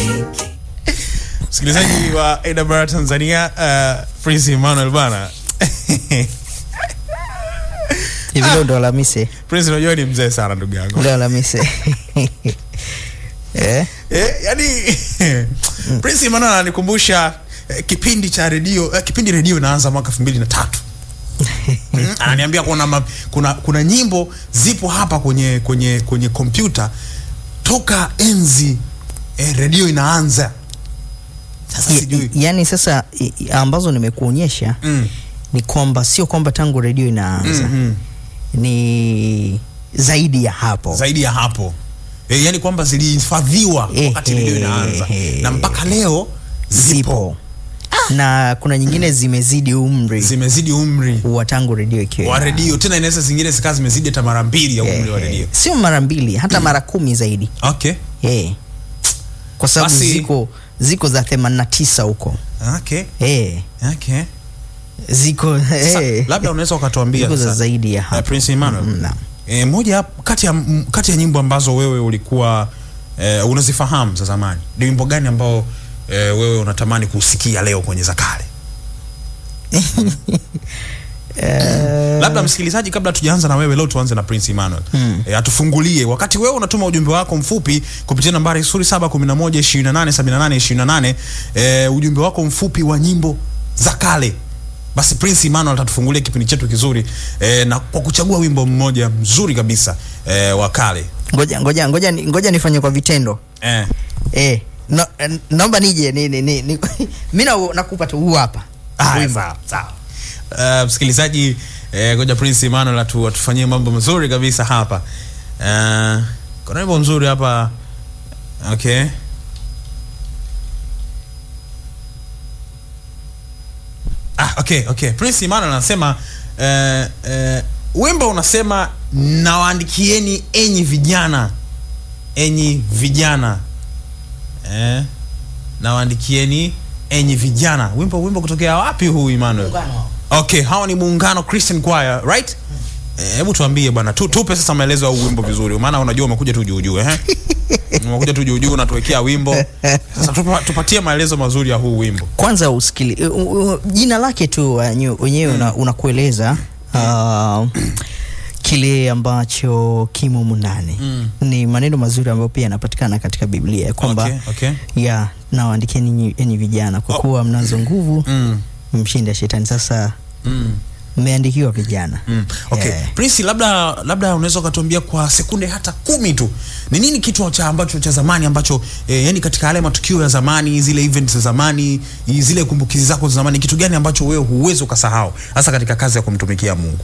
msikilizaji wa AWR Tanzania uh, Prince Emmanuel bana hivi leo ndo Alhamisi, Prince unajua ni mzee sana ndugu yangu leo Alhamisi eh? eh, yani Prince Emmanuel ananikumbusha eh, kipindi cha redio eh, kipindi redio inaanza mwaka elfu mbili na tatu Mm, ananiambia kuna, ma, kuna kuna nyimbo zipo hapa kwenye kwenye kwenye kompyuta toka enzi eh, redio inaanza sasa Y- sijui yani sasa i- i- ambazo nimekuonyesha mm. ni kwamba sio kwamba tangu redio inaanza mm ni zaidi ya hapo zaidi ya hapo e, yani kwamba zilihifadhiwa Eh, wakati redio eh, inaanza eh. na mpaka leo zipo zipo na kuna nyingine zimezidi umri zimezidi umri wa tangu redio ikiwa wa ina- redio tena inaweza zingine zikawa zimezidi hata mara mbili ya umri wa eh, redio sio mara mbili hata mara kumi zaidi okay eh. kwa sababu Basi- ziko ziko za 89 huko okay eh. okay ziko Sasa, eh. labda unaweza ukatuambia ziko za sasa, zaidi ya eh, hapo Prince Emmanuel Mm, naam. e, moja hap- kati ya m- kati ya nyimbo ambazo wewe ulikuwa e, unazifahamu za zamani ni wimbo gani ambao e, wewe unatamani kusikia leo kwenye za kale Eh, labda msikilizaji kabla tujaanza na wewe leo tuanze na prince emmanuel Hmm. e, atufungulie wakati wewe unatuma ujumbe wako mfupi kupitia nambari 0711287828 e, ujumbe wako mfupi wa nyimbo za kale basi prince emmanuel atatufungulia kipindi chetu kizuri e, na kwa kuchagua wimbo mmoja mzuri kabisa e, wa kale ngoja ngoja ngoja ni- ngoja nifanye kwa vitendo e, eh. no, eh, naomba nije ni, ni, ni, ni, mi na- nakupa tu huu hapa Haya, Wimbo. sawa, sawa. Uh, msikilizaji eh, ngoja prince emmanuel atu, atufanyie mambo mazuri kabisa hapa uh, kuna wimbo mzuri hapa okay ah, okay okay prince emmanuel anasema uh, uh, wimbo unasema nawaandikieni enyi vijana enyi vijana eh, nawaandikieni enyi vijana wimbo wimbo kutokea wapi huu emmanuel okay hawa ni muungano christian choir right Eh, hebu tuambie bwana tu, tupe sasa maelezo ya huu wimbo vizuri maana unajua umekuja tu juu juu eh umekuja tu juu juu unatuwekea wimbo sasa tupa, tupatie maelezo mazuri ya huu wimbo kwanza usikili u- u- jina lake tu wenyewe wenyewe una- unakueleza uh, kile ambacho kimo humu ndani Mm. ni maneno mazuri ambayo pia yanapatikana katika biblia ya kwamba okay, okay. ya nawaandikieni enyi- enyi vijana kwa Oh. kuwa mnazo nguvu Mm, mshinda shetani sasa mm. mmeandikiwa vijana Mm. Okay. Yeah. Prince, labda labda unaweza ukatuambia kwa sekunde hata kumi tu ni nini kitu cha ambacho cha zamani ambacho eh, yani katika yale matukio ya zamani zile events za zamani i- zile kumbukizi zako za zamani kitu gani ambacho wewe huwezi ukasahau hasa katika kazi ya kumtumikia Mungu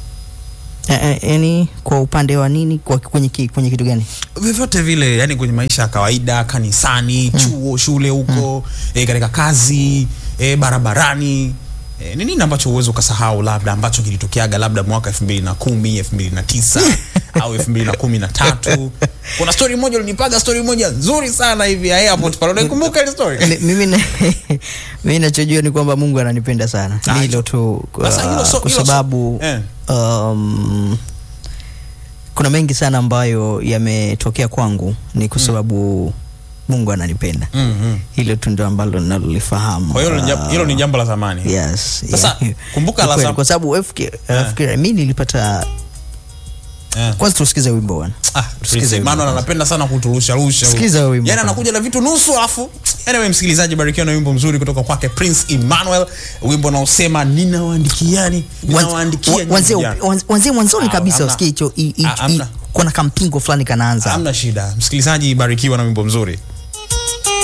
Eh, eh, yani kwa upande wa nini kwa, kwenye, ki- kwenye kitu gani vyovyote vile yani kwenye maisha ya kawaida kanisani chuo shule huko eh, katika kazi eh, barabarani eh, ni nini ambacho huwezi ukasahau labda ambacho kilitokeaga labda mwaka elfu mbili na kumi elfu mbili na tisa au elfu mbili na kumi na tatu kuna story moja ulinipaga story moja nzuri sana hivi ya airport pale unaikumbuka ile story Mi- mimi na- mimi nachojua ni kwamba mungu ananipenda sana Ah, ni hilo tu Sasa hilo so- uh, kwa hilo so- sababu eh. um, kuna mengi sana ambayo yametokea kwangu ni kwa sababu mungu ananipenda mm, mm. hilo tu ndio ambalo nalolifahamu kwa hiyo hilo ni jam- hilo ni jambo la zamani yes, Sasa, yeah. kumbuka Ni la kweli, zam- kwa sababu FK FK mi nilipata eh. kwanza tusikize wimbo bwana Ah, Tusikize Prince wimbo Emmanuel kwanza. anapenda sana kuturusha rusha. huyu. Sikiza huyo wimbo Yaani kwanza. anakuja na vitu nusu alafu anyway msikilizaji barikiwa na wimbo mzuri kutoka kwake Prince Emmanuel, wimbo unaosema ninawaandikiani, ninawaandikia nyinyi wanzie vijana." wanzie mwanzoni Ah, kabisa hamna. usikie hicho i- i- Ah, hamna. i- kuna kampingo fulani kanaanza Hamna shida. Msikilizaji barikiwa na wimbo mzuri.